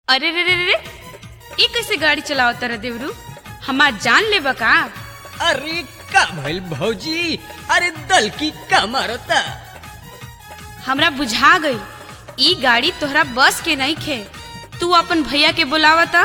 अरे रे रे रे रे ई कैसे गाड़ी चलावत रे देवरू हमार जान लेबा का अरे का भइल भौजी अरे दल की का मारता हमरा बुझा गई ई गाड़ी तोहरा बस के नहीं खे तू अपन भैया के बुलावता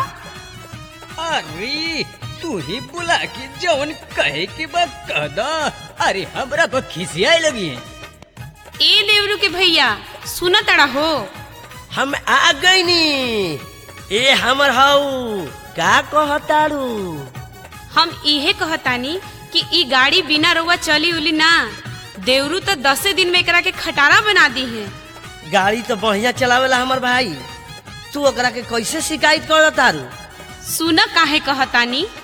अरे तू ही बुला के जवन कहे के बा कह दा अरे हमरा पर खिसियाए लगी है ए देवरू के भैया सुन तड़ा हो हम आ गई नी ए हमर हाउ का कहताड़ू हम इहे कहतानी कि ई गाड़ी बिना रउआ चली उली ना देवरू तो दसे दिन में एकरा के खटारा बना दी है गाड़ी तो बढ़िया चलावेला हमर भाई तू ओकरा के कैसे शिकायत करतारू सुन काहे कहतानी